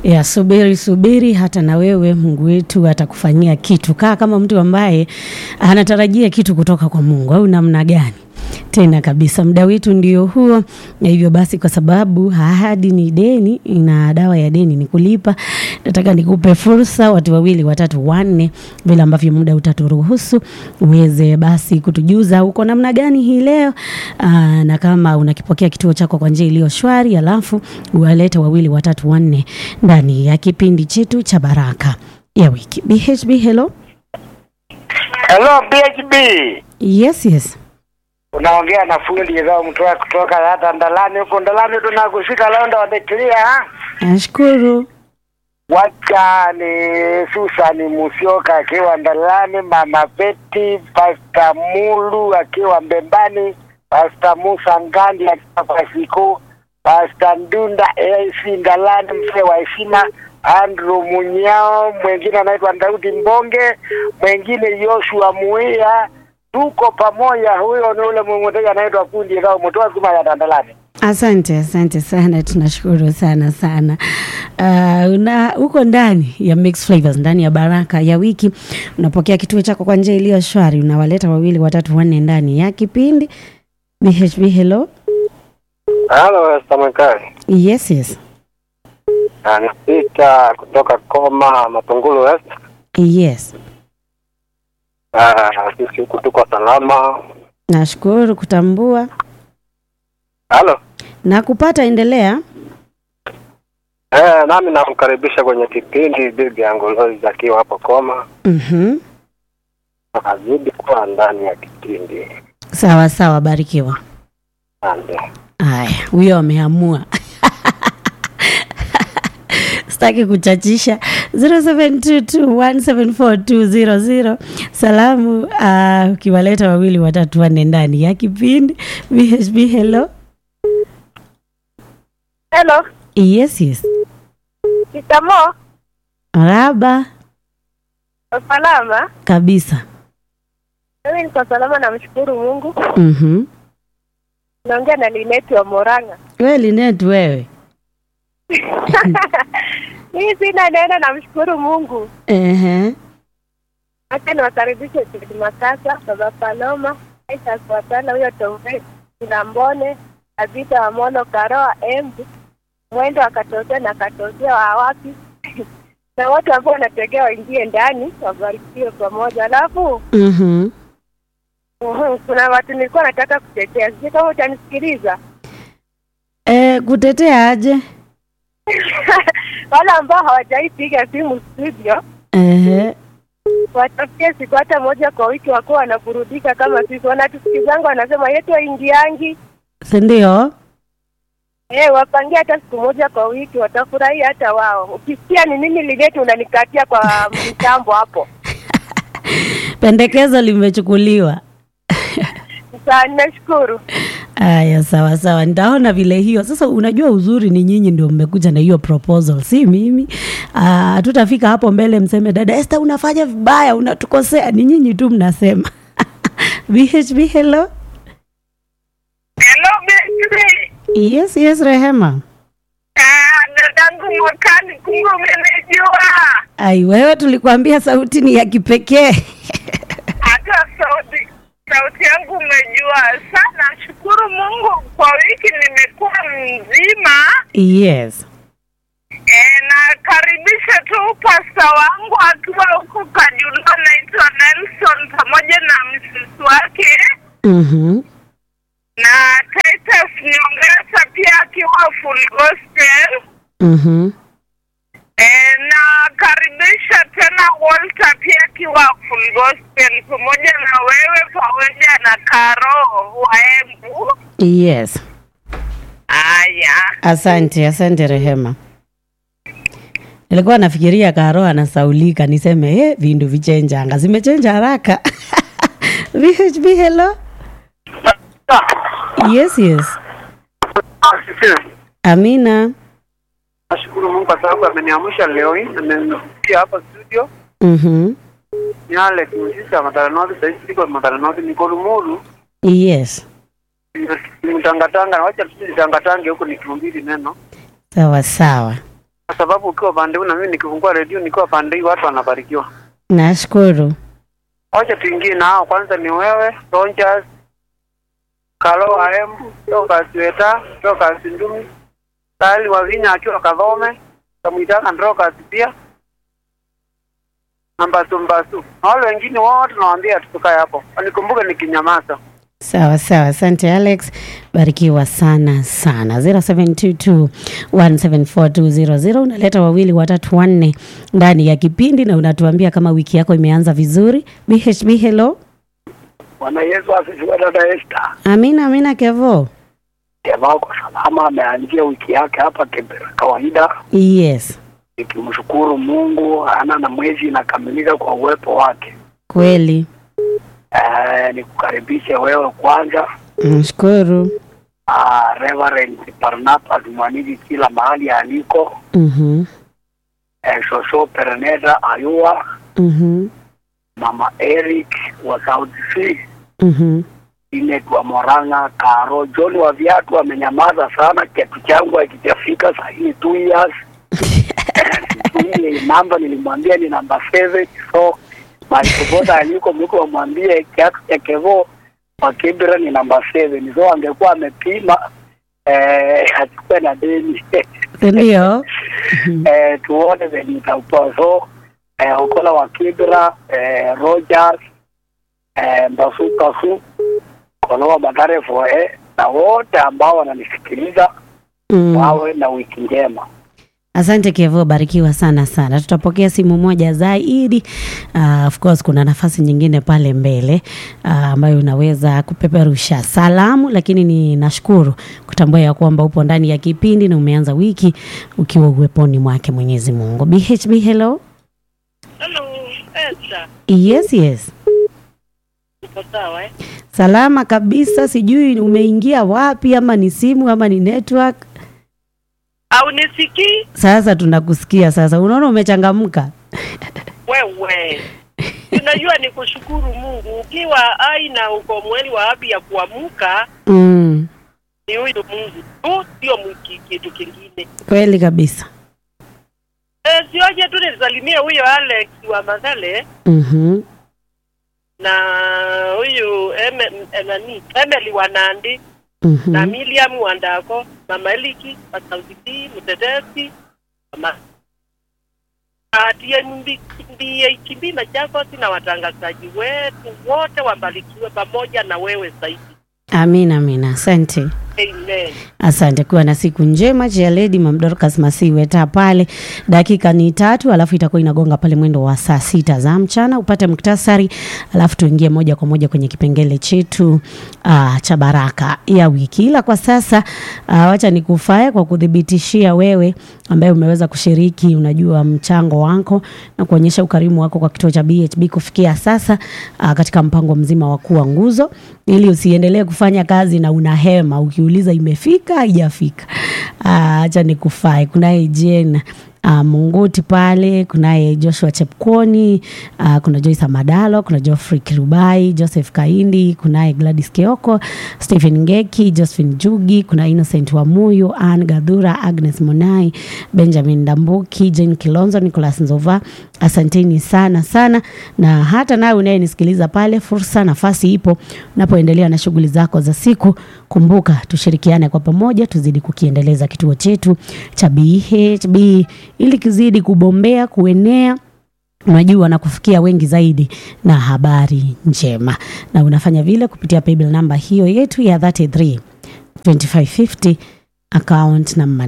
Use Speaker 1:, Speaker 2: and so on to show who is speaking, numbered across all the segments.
Speaker 1: ya subiri subiri, hata na wewe Mungu wetu atakufanyia kitu. Kaa kama mtu ambaye anatarajia kitu kutoka kwa Mungu, au namna gani? Tena kabisa, muda wetu ndio huo, na hivyo basi, kwa sababu ahadi ni deni na dawa ya deni ni kulipa, nataka nikupe fursa, watu wawili, watatu, wanne, vile ambavyo muda utaturuhusu uweze basi kutujuza uko namna gani hii leo. Aa, na kama unakipokea kituo chako kwa njia iliyo shwari, alafu uwalete wawili, watatu, wanne ndani ya kipindi chetu cha baraka ya wiki. BHB, hello.
Speaker 2: Hello BHB.
Speaker 1: Yes, yes.
Speaker 2: Unaongea na fundi zao mtoa kutoka hata Ndalani huko Ndalani tunakushika Londa wadekilia.
Speaker 1: Nashukuru.
Speaker 2: Wacha ni Susan Musioka akiwa Ndalani, Mama Peti, Pasta Mulu akiwa Mbembani, Pasta Musa Ngandi akiwa Pasiko, Pasta Ndunda AC Ndalani, mzee wa heshima Andrew Munyao, mwingine anaitwa Daudi Mbonge, mwingine Joshua Muia. Tuko pamoja, huyo ni ule mmoja anaitwa kundi zao mtoa zuma ya Dandalani.
Speaker 1: Asante, asante sana, tunashukuru sana sana. Uh, una uko ndani ya Mix Flavors, ndani ya baraka ya wiki, unapokea kituo chako kwa njia iliyo shwari, unawaleta wawili watatu wanne ndani ya kipindi BHB. Hello,
Speaker 2: Halo, Samakari.
Speaker 1: yes yes,
Speaker 2: Anapita kutoka Koma Matungulu West.
Speaker 1: yes.
Speaker 2: Ah, sisi huku tuko salama.
Speaker 1: Nashukuru kutambua
Speaker 2: Halo.
Speaker 1: na kupata. Endelea.
Speaker 2: Eh, nami namkaribisha kwenye kipindi bibi yangu Lois akiwa hapo Koma.
Speaker 1: Mhm.
Speaker 2: Azidi kuwa ndani ya kipindi.
Speaker 1: Sawa sawa, barikiwa.
Speaker 2: Asante.
Speaker 1: Aya, huyo ameamua. Sitaki kuchachisha. 0722174200 salamu. Uh, ukiwaleta wawili watatu wanne ndani ya kipindi BHB. Hello,
Speaker 3: Hello,
Speaker 1: yes yes,
Speaker 3: Kitamo,
Speaker 1: raba
Speaker 3: salama.
Speaker 1: kabisa.
Speaker 3: Mimi niko salama, namshukuru Mungu.
Speaker 1: Mhm.
Speaker 3: Naongea na Lineti wa Moranga.
Speaker 1: We Linet, wewe
Speaker 3: Mimi sina neno, namshukuru Mungu.
Speaker 1: ehe,
Speaker 3: Acha niwakaribishe Tedi Makasa, Baba Paloma, Aisha Swatala, huyo Tombe Kilambone, Abita wa Mono, Karoa Embu, Mwendo akatokea na katokea wa wapi na wote ambao wanategea waingie ndani, wabarikiwe pamoja. Alafu
Speaker 1: mhm,
Speaker 3: uhum, kuna watu nilikuwa nataka kutetea, sijui kama utanisikiliza.
Speaker 1: eh, kutetea aje?
Speaker 3: wale ambao hawajaipiga simu studio
Speaker 1: Ehe,
Speaker 3: watafikie siku hata moja kwa wiki wakuwa wanaburudika kama sisi. Wanatusikizangu wanasema yetu waingiangi
Speaker 1: si ndio?
Speaker 3: eh, wapangie hata siku moja kwa wiki, watafurahia hata wao. Ukisikia ni nini liletu, unanikatia kwa mtambo hapo.
Speaker 1: Pendekezo limechukuliwa.
Speaker 3: Sasa nashukuru.
Speaker 1: Aya, sawa sawa, nitaona vile hiyo. Sasa unajua uzuri ni nyinyi ndio mmekuja na hiyo proposal, si mimi. Ah, Hatutafika hapo mbele mseme dada Esther unafanya vibaya, unatukosea. Ni nyinyi tu mnasema. BHB, hello.
Speaker 3: Hello, baby.
Speaker 1: Yes, yes, Rehema.
Speaker 3: Ah, dadangu mwakani, kumbe umenijua.
Speaker 1: Ai, wewe tulikuambia sauti ni ya kipekee.
Speaker 3: Hata sauti sauti yangu umejua sana. Shukuru Mungu kwa wiki nimekuwa mzima.
Speaker 1: Yes.
Speaker 3: E, nakaribisha tu pasta wangu akiwa huko Kajuna, anaitwa Nelson pamoja na msisi wake
Speaker 1: Mhm.
Speaker 3: na Titus Nyongesa pia akiwa full gospel.
Speaker 1: Mhm.
Speaker 3: E, nakaribisha tena Walter pia akiwa full gospel pamoja na wewe pamoja na Karo wa Embu.
Speaker 1: Yes.
Speaker 3: Aya,
Speaker 1: Asante, asante Rehema. Nilikuwa nafikiria Karo anasaulika niseme eh, vindu vichenjanga zimechenja haraka. VHB, hello. Yes, yes. Amina.
Speaker 2: Nashukuru Mungu kwa sababu ameniamsha leo hii, amenifikia hapa studio.
Speaker 1: Mhm.
Speaker 2: Ni Alex Msisa Madara North, sasa hivi niko Madara North, niko Lumuru.
Speaker 1: Yes.
Speaker 2: Mtangatanga, wacha tu nitangatange huko nikihubiri neno.
Speaker 1: Sawa sawa.
Speaker 4: kwa sababu ukiwa pande huu na mimi nikifungua redio nikiwa pande hii watu wanabarikiwa.
Speaker 1: Nashukuru.
Speaker 4: Wacha tuingie na hao. Kwanza ni wewe Rogers, Kalo AM, toka Sweta, toka Sindumi, Sali Wavinya akiwa Kadhome, Kamwitaka Ndrokas pia na Mbasu Mbasu na wale wengine wote nawaambia tukae hapo, wanikumbuke nikinyamaza.
Speaker 1: Sawa sawa, asante Alex, barikiwa sana sana. 0722174200 unaleta wawili watatu wanne ndani ya kipindi na unatuambia kama wiki yako imeanza vizuri. BHB, hello.
Speaker 2: Bwana Yesu asifiwe. Dada Esther,
Speaker 1: Amina, amina Kevo.
Speaker 2: jamaa kwa salama, ameanzia wiki yake hapa Kibera kawaida,
Speaker 1: Yes,
Speaker 2: nikimshukuru Mungu, ana na mwezi inakamilika kwa uwepo wake.
Speaker 1: kweli.
Speaker 2: Eh, nikukaribishe wewe kwanza,
Speaker 1: Nashukuru.
Speaker 2: ah, Reverend Barnabas Mwaniki kila mahali aliko,
Speaker 1: Mhm.
Speaker 2: eh, Shosho Pereneda Ayua,
Speaker 1: Mhm.
Speaker 2: Mama Eric wa South Sea,
Speaker 1: Mhm.
Speaker 2: Inet wa Moranga, Karo John wa viatu amenyamaza sana, kiatu changu hakijafika saa hii two years. Ile namba nilimwambia ni namba seven, so malipopota aliko mliko wamwambie kiatu cha Kevo wa Kibra ni namba seven, so angekuwa amepima eh, achukue na deni
Speaker 1: Ndio.
Speaker 2: eh, tuone venye itakuwa. So eh, Okola wa Kibra eh, Rogers eh, Mbasu Kasu Kolowa Badare Foe na wote ambao wananisikiliza
Speaker 1: Mm.
Speaker 2: wawe na wiki njema.
Speaker 1: Asante Kevo, barikiwa sana sana. Tutapokea simu moja zaidi. Uh, of course kuna nafasi nyingine pale mbele uh, ambayo unaweza kupeperusha salamu, lakini ni nashukuru kutambua ya kwamba upo ndani ya kipindi na umeanza wiki ukiwa uweponi mwake Mwenyezi Mungu. BHB, hello.
Speaker 5: Hello, Esther.
Speaker 1: Yes, yes.
Speaker 5: Uko sawa eh?
Speaker 1: Salama kabisa, sijui umeingia wapi ama ni simu ama ni network.
Speaker 5: Au nisikii
Speaker 1: Sasa tunakusikia sasa. Unaona umechangamka.
Speaker 5: wewe? Unajua ni kushukuru Mungu ukiwa hai na uko mweli wa afya ya kuamka,
Speaker 1: Mm,
Speaker 5: ni huyu Mungu tu, sio mwiki- kitu kingine.
Speaker 1: kweli kabisa.
Speaker 5: E, sioje tu nisalimie huyo Alex wa Mazale
Speaker 1: Mhm.
Speaker 5: na huyu Eme, m- nani Emily wa Nandi
Speaker 1: Mhm.
Speaker 5: na Miriam Wandako, Mama Eliki wa Sauti B, Mtetesi, Mama ndiye Kimbi Machakos na watangazaji wetu wote wabarikiwe pamoja na wewe zaidi.
Speaker 1: Amina, amina. Asante.
Speaker 5: Amen.
Speaker 1: Asante, kuwa na siku njema. Chia Lady Mam Dorcas Masiweta pale, dakika ni tatu, alafu itakuwa inagonga pale mwendo wa saa sita za mchana, upate muktasari, alafu tuingie moja kwa moja kwenye kipengele chetu uh, cha baraka ya wiki. Ila kwa sasa uh, wacha nikufae kwa kuthibitishia wewe ambaye umeweza kushiriki, unajua mchango wako na kuonyesha ukarimu wako kwa kituo cha BHB kufikia sasa uh, katika mpango mzima wa kuwa nguzo, ili usiendelee kufanya kazi na unahema ukiuliza imefika haijafika. Ah, Acha nikufae. Kunaye Jane uh, Munguti pale, kunaye Joshua Chepkoni, uh, kuna Joyce Amadalo, kuna Geoffrey Kirubai, Joseph Kaindi, kunaye Gladys Keoko, Stephen Ngeki, Josephine Jugi, kuna Innocent Wamuyu, Ann Gadhura, Agnes Monai, Benjamin Ndambuki, Jane Kilonzo, Nicholas Nzova. Asanteni sana sana, na hata nawe unayenisikiliza pale, fursa, nafasi ipo unapoendelea na shughuli zako za siku. Kumbuka tushirikiane kwa pamoja, tuzidi kukiendeleza kituo chetu cha BHB ili kizidi kubombea, kuenea unajua na kufikia wengi zaidi na habari njema, na unafanya vile kupitia paybill namba hiyo yetu ya 33 2550 account number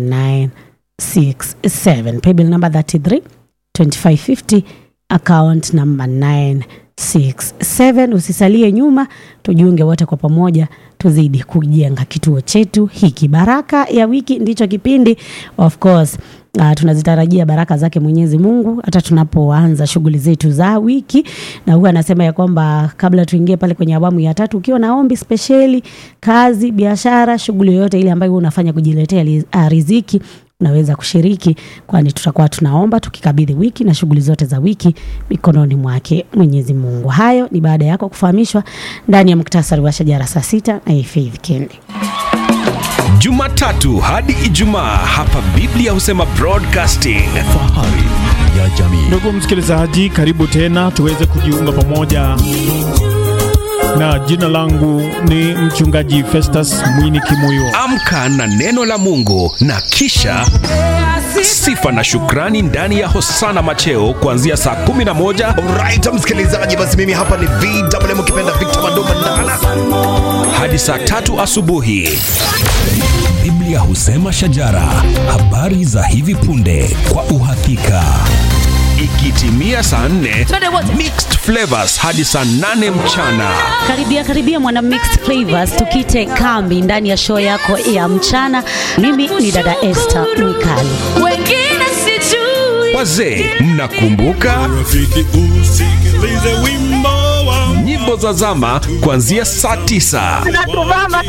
Speaker 1: 967 paybill number 33 2550 account number 967 usisalie nyuma tujiunge wote kwa pamoja tuzidi kujenga kituo chetu hiki baraka ya wiki ndicho kipindi of course Uh, tunazitarajia baraka zake Mwenyezi Mungu hata tunapoanza shughuli zetu za wiki, na huwa anasema ya kwamba kabla tuingie pale kwenye awamu ya tatu, ukiwa na ombi spesheli, kazi, biashara, shughuli yoyote ile ambayo unafanya kujiletea li- ah, riziki unaweza kushiriki, kwani tutakuwa tunaomba tukikabidhi wiki na shughuli zote za wiki mikononi mwake Mwenyezi Mungu. Hayo ni baada yako kufahamishwa ndani ya muktasari wa shajara saa sita na Faith Kendi.
Speaker 6: Jumatatu hadi Ijumaa hapa Biblia husema broadcasting.
Speaker 7: Fahari ya jamii.
Speaker 8: Ndugu msikilizaji, karibu tena tuweze kujiunga pamoja, na jina langu ni mchungaji Festus Mwini Kimuyo.
Speaker 6: Amka na neno la Mungu na kisha sifa na shukrani ndani ya Hosana Macheo kuanzia saa 11
Speaker 7: Alright, msikilizaji, basi mimi hapa ni VMM ukipenda Victor Mandoma Ndala.
Speaker 6: hadi saa tatu asubuhi. Biblia husema shajara, habari za hivi punde kwa uhakika. Ikitimia saa 4 mixed flavors hadi saa 8 mchana.
Speaker 1: Karibia karibia mwana mixed flavors, tukite kambi ndani ya show yako ya mchana. Mimi ni dada Esther Mwikali.
Speaker 9: wengine sijui
Speaker 6: Wazee, mnakumbuka nyimbo za zama kuanzia saa 9.
Speaker 3: Natuvaa